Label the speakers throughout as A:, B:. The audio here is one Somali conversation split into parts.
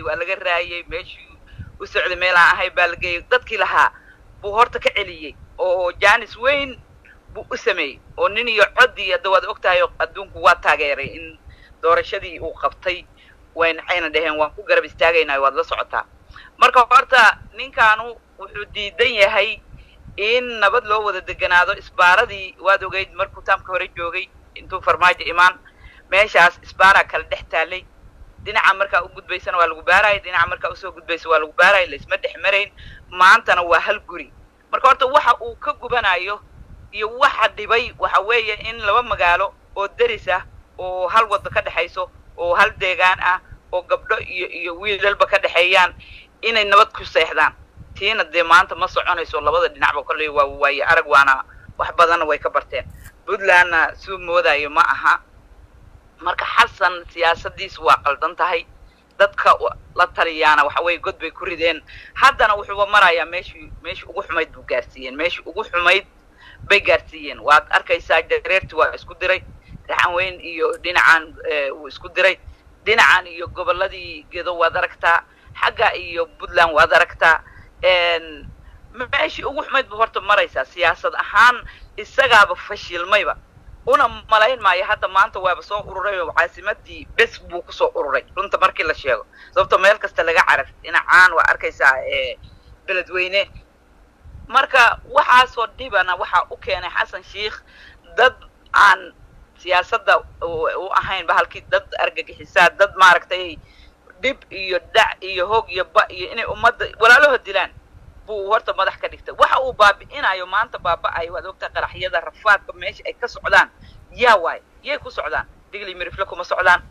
A: waa laga raayay meeshii u socday meel aan ahay baa la geeyay dadkii lahaa buu horta ka celiyey oo jaanis weyn buu u sameeyey oo nin iyo coddii hadda waad og tahay adduunku waa taageeray in doorashadii uu qabtay wayn waxayna dhaheen waan ku garab istaagaynaa waad la socotaa marka horta ninkaanu wuxuu diidan yahay in nabad loo wada deganaado isbaaradii waad ogeyd markuu taamka hore joogay intuu farmaajo imaan meeshaas isbaaraa kala dhex taalay dhinaca markaa u gudbaysana waa lagu baaraya dhinaca markaa usoo gudbaysa waa lagu baaraya laisma dhex marayn maantana waa hal guri marka horta waxa uu ka gubanayo iyo waxa dhibay waxa weeye in laba magaalo oo deris ah oo hal wadda ka dhexayso oo hal deegaan ah oo gabdho iyo iyo wiilalba ka dhexeeyaan inay nabad ku seexdaan tiina dee maanta ma soconayso labada dhinacba kolley waa waaye arag waana wax badanna way ka barteen puntlandna suu moodayo ma aha marka xasan siyaasadiisu waa qaldan tahay dadka la taliyaana waxa weeye god bay ku rideen haddana wuxuuba marayaa meeshii meeshii ugu xumayd buu gaarsiiyeen meeshii ugu xumayd bay gaarsiiyeen waad arkaysaa jareerti waa isku diray raxan weyn iyo dhinacan wuu isku diray dhinacan iyo gobolladii gedo waad aragtaa xagga iyo puntland waad aragtaa meeshii ugu xumayd buu horta maraysaa siyaasad ahaan isagaaba fashilmayba una malayn maayo hadda maanta waaba soo ururay oo caasimadii bes buu kusoo ururay runta markii la sheego sababto meel kasta laga carar dhinacaan waa arkaysaa beledweyne marka waxaasoo dhibana waxaa u keenay xasan sheikh dad aan siyaasadda u ahayn bahalkii dad argagixisaa dad maaragtay dhib iyo dhac iyo hoog iyo ba iyo inay ummadda walaalaho dilaan buu horta madax ka dhigtay waxa uu baabi'inayo maanta baaba'ayo waad ogtahay qaraxyada rafaadka meesha ay ka socdaan yaa waay yay ku socdaan digli mirifle kuma socdaan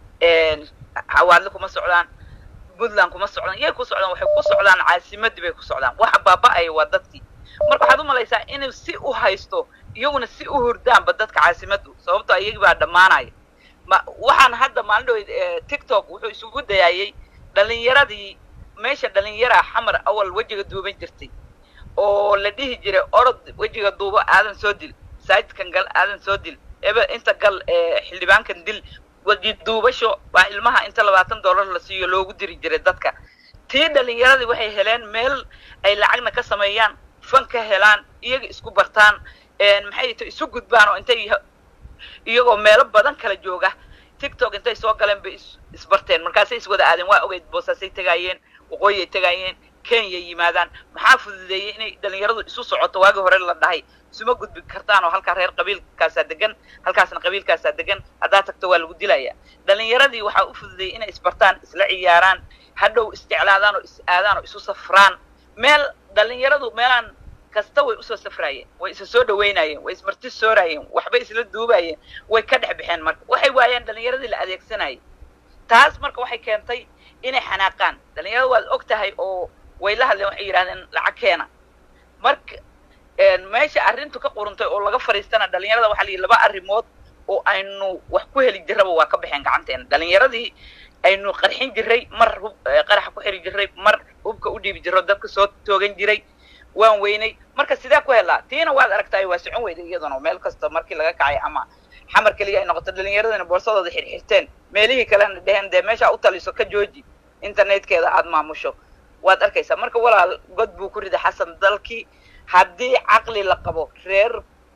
A: hawaadle kuma socdaan puntland kuma socdaan yay ku socdaan waxay ku socdaan caasimadii bay ku socdaan waxa baaba'aya waa dadkii marka waxaad u malaysaa inuu si u haysto iyaguna si u hurdaanba dadka caasimaddu sababtoo iyagii baa dhammaanaya ma waxaan hadda maalin dhaweyd tiktok wuxuu isugu dayaayey dhalinyaradii meesha dhalinyaraa xamar awal wejiga duuban jirtay oo la dhihi jiray orod wejiga duubo aadan soo dil saajidkan gal aadan soo dil ebe inta gal xildhibaankan dil weji duubasho waa ilmaha inta labaatan dollar la siiyo loogu diri jiray dadka tii dhalinyaradii waxay heleen meel ay lacagna ka sameeyaan fan ka helaan iyaga isku bartaan maxay ta isu gudbaan oo intay iyagoo meelo badan kala jooga tiktok intay soo galeen bay isbarteen markaasay iswada aadeen waa ogeyd boosaasay tegaayeen waqooyiyay tegaayeen kenya yimaadaan maxaa fududeeyey inay dhalinyaradu isu socoto waagii hore la dhahay isuma gudbi kartaan oo halkaa reer qabiilkaasaa degan halkaasna qabiilkaasaa degan haddaa tagto waa lagu dilayaa dhalinyaradii waxaa u fududeeyey inay isbartaan isla ciyaaraan hadhow isjeclaadaan oo is aadaan oo isu safraan meel dhalinyaradu meelaan kasta way usoo safraayeen way isa soo dhaweynayeen way ismarti sooraayeen waxbay isla duubayeen way ka dhex baxeen marka waxay waayeen dhalinyaradii la adeegsanayay taas marka waxay keentay inay xanaaqaan dhalinyarada waad og tahay oo way la hadleen waxay yidhahdeen lacag keena marka meesha arrintu ka quruntay oo laga fadhiistana dhalinyarada waxaa la yidhi laba arrimood oo aynu wax ku heli jirraba waa ka baxeen gacanteena dhalinyaradii aynu qarxin jiray mar hub qaraxa ku xiri jiray mar hubka u dhiibi jiro dadka soo toogan jiray waan weynay marka sidee ku helaa tiina waad aragtaay waa socon weyday iyaduna meel kasta markii laga kacay ama xamar keliya ay noqoto dhalinyaradana boorsadooda xirxirteen meelihii kalena dheheen dee meeshaa u taliso ka jooji internetkeeda aada maamusho waad arkaysaa marka walaal god buu ku riday xasan dalkii haddii caqli la qabo reer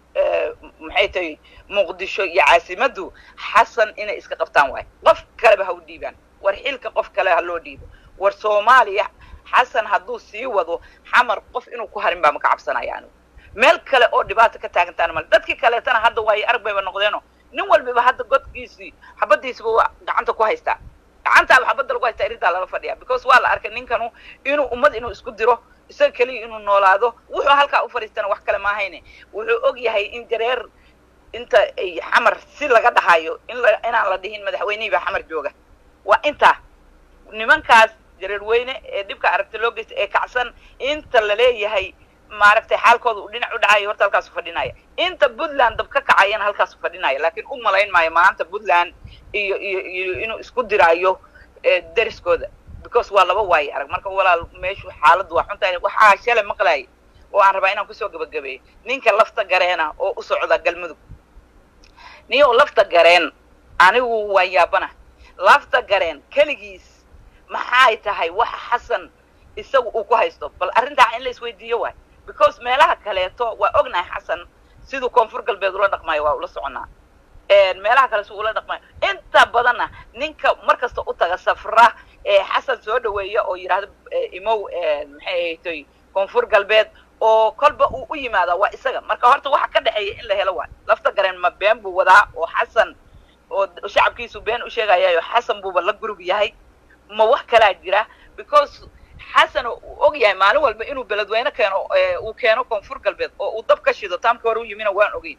A: maxay tahay muqdisho iyo caasimaddu xasan inay iska qabtaan waayo qof kaleba ha u dhiibaan war xilka qof kale ha loo dhiibo war soomaaliya xasan hadduu sii wado xamar qof inuu ku harin baa maka cabsanaya anigu meel kale oo dhibaata ka taagantaana male dadkii kaleetana hadda waayo arag bayba noqdeeno nin walbiba hadda godkiisii xabadiisiba waa gacanta ku haystaa gacantaaba xabadda lagu haystaa irintaa lala fadhiyaa because waa la arkay ninkanu inuu ummad inuu isku diro isaga keliya inuu noolaado wuxuu halkaa u fadhiistana wax kale maahayne wuxuu og yahay in jareer inta ay xamar si laga dhahayo in la inaan la dhihin madaxweynihii baa xamar jooga waa intaa nimankaas jareer weyne ee dhibka aragti loo geysta ee kacsan inta la leeyahay maaragtay xaalkooda uu dhinac u dhacayo horta halkaasu fadhinaya inta puntland dab ka kacayana halkaasu fadhinaya laakiin u malayn maayo maanta puntland iyo iyo iyo inuu isku diraayo deriskooda because waa laba waaye arag marka walaal meeshu xaaladdu waa xuntahay waxaa shalay maqlaayay oo aan rabaa inaan kusoo gabagabeeyo ninka lafta gareena oo u socda galmudug niyo lafta gareen anigu waa yaabana lafta gareen keligiis maxay tahay waxa xasan isagu uu ku haysto bal arrintaa in la isweydiiyo waay because meelaha kaleeto waa ognahay xasan siduu koonfur galbeed ula dhaqmayo waa ula soconaa meelaha kale si ula dhaqmayo inta badanna ninka mar kasta u taga safra ee xasan soo dhaweeya oo yidhaahdo imow maxay ahaytoy koonfur galbeed oo kolba uu u yimaada waa isaga marka horta waxa ka dhexeeya in la helo waay lafta gareen ma been buu wadaa oo xasan oo shacabkiisu been u sheegayayo xasan buuba la gurub yahay ma wax kalaa jira because xasan uu og yahay maalin walba inuu beledweyne keeno uu keeno koonfur galbeed oo uu dab ka shido taamkii hore u yimina waan ogeyn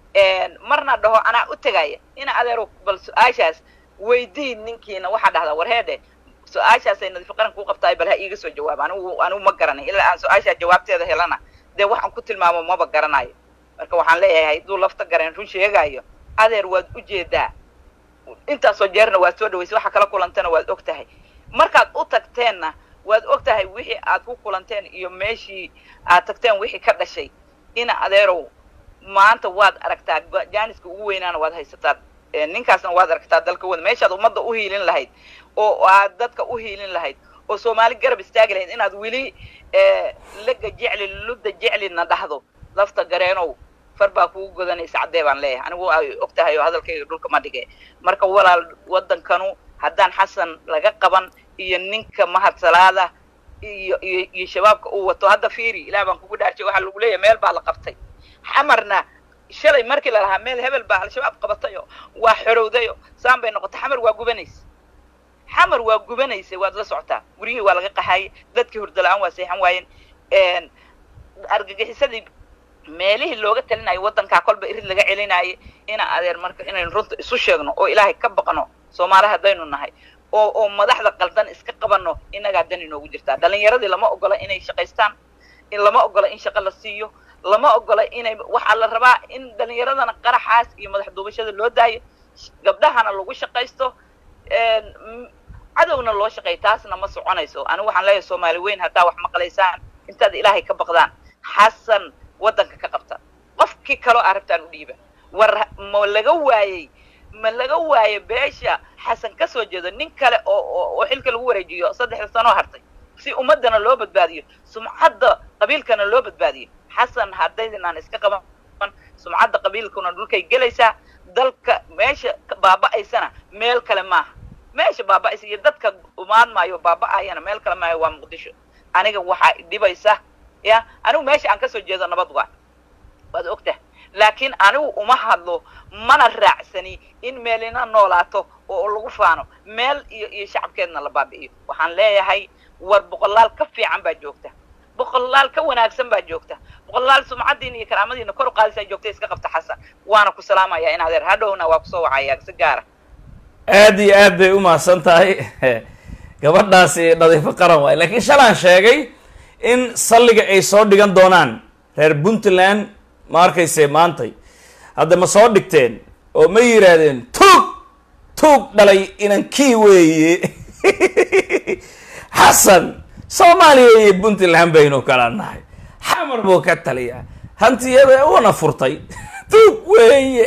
A: marna dhaho anaa u tegaya ina adeero bal su-aashaas weydiin ninkiina waxaa dhahdaa warheedhe su-aashaasay nadiif qaran kuu qabtaay bal ha iiga soo jawaab anigu anigu ma garanay ilaa aan su-aashaa jawaabteeda helana dee waxaan ku tilmaamo maba garanayo marka waxaan leeyahay hadduu lafta gareen run sheegayo adeer waad ujeedaa intaasoo jeerna waad soo dhawaysay waxa kala kulantana waad og tahay markaad u tagteenna waad og tahay wixii aad ku kulanteen iyo meeshii aad tagteen wixii ka dhashay ina adeerow maanta waad aragtaa jaaniska ugu weynaana waad haysataa ninkaasna waad aragtaa dalka wada meeshaad ummadda u hiilin lahayd oo aad dadka u hiilin lahayd oo soomaali garab istaagi lahayd inaad weli laga jecli ludda jeclina dhahdo lafta gareenow far baa kugu godanaysa caddee baan leeyahay anigu ay og tahay oo hadalkayga dhulka ma dhige marka walaal waddankanu haddaan xasan laga qaban iyo ninka mahadsalaada iyo iyo iyo shabaabka uu wato hadda fiiri ilaah baan kugu dhaarjay waxaa lagu leeyahay meel baa la qabtay xamarna shalay markii la lahaa meel hebel baa al-shabaab qabatayo waa xorowdayo saan bay noqotay xamar waa gubanaysa xamar waa gubanaysa waad la socotaa guryihii waa laga qaxaayay dadkii hurdala-aan waa seexan waayeen argagixisadii meelihii looga talinayo waddankaa kolba irid laga celinaayo ina adeer marka inaynu runta isu sheegno oo ilaahay ka baqno soomaali haddaynu nahay oo oo madaxda qaldan iska qabanno inagaa dan inoogu jirtaa dhalinyaradii lama ogola inay shaqaystaan lama ogola in shaqo la siiyo lama ogola inay waxaa la rabaa in dhalinyaradana qaraxaas iyo madax duubashada loo daayo gabdhahana lagu shaqaysto cadowna loo shaqeeyo taasna ma soconayso anigu waxaan leeyahay soomaali weyn haddaa wax maqlaysaan intaad ilaahay ka baqdaan xasan waddanka ka qabta qofkii kaloo aa rabtaan u dhiiba war ma laga waayey ma laga waayo beesha xasan ka soo jeedo nin kale oo oo xilka lagu wareejiyo saddexda sanoo hartay si ummaddana loo badbaadiyo sumcadda qabiilkana loo badbaadiyo xasan haddaydinaan iska qaban sumcadda qabiilkuna dhulkay gelaysaa dalka meesha baaba'aysana meel kale maaha meesha baaba'aysa iyo dadka umaan maayo baaba'ayana meel kale maayo waa muqdisho aniga waxaa dhibaysa ya anigu meesha aan kasoo jeedo nabad waa waad ogtah laakiin anigu uma hadlo mana raacsani in meelina noolaato oo lagu faano meel iyo iyo shacabkeedna la baabi'iyo waxaan leeyahay war boqolaal ka fiican baa joogta boqolaal ka wanaagsan baa joogta boqolaal sumcaddiina iyo karaamadiina kor u qaadaysaa joogta iska qabta xasan waana ku salaamaya in adeer hadhowna waa kusoo wacaya si gaara
B: aada iyo aad bay umahadsan tahay gabadhaasi nadiifo qaran waay laakiin shalaan sheegay in salliga ay soo dhigan doonaan reer puntland ma arkayse maantay hadda ma soo dhigteen oo ma yidhaahdeen tuug tuug dhalay inankii weeye xasan soomaaliya iyo puntland baynu kala nahay xamar buu ka taliyaa hantiyada una furtay tuug weeye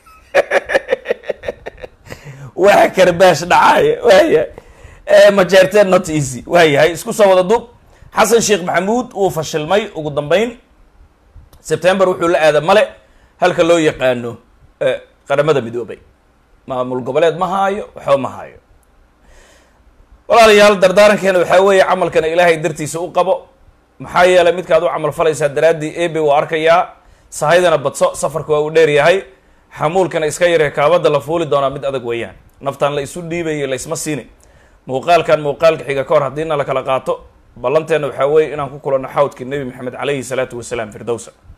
B: waa karbaash dhacaaya waaya majeerteen not easy waayahay isku soo wada dub xasan sheekh maxamuud wuu fashilmay ugu dambeyn september wuxuu la aada male halka loo yaqaano qaramada midoobay maamul goboleed ma haayo waxba ma haayo walaalayaal dardaarankeena waxaa weeye camalkana ilaahay dartiisa u qabo maxaa yeelay midkaad u camal falaysaa daraaddii ebe waa arkayaa sahaydana badso safarka waa uu dheer yahay xamuulkana iska yaree kaabada la fuuli doonaa mid adag weeyaan naftaan la isu dhiibayo laysma siini muuqaalkan muuqaalka xiga ka hor haddiina la kala qaato ballanteena waxaa weeye inaan ku kulanno xawdkii nebi maxamed calayhi salaatu wasalaam firdowsa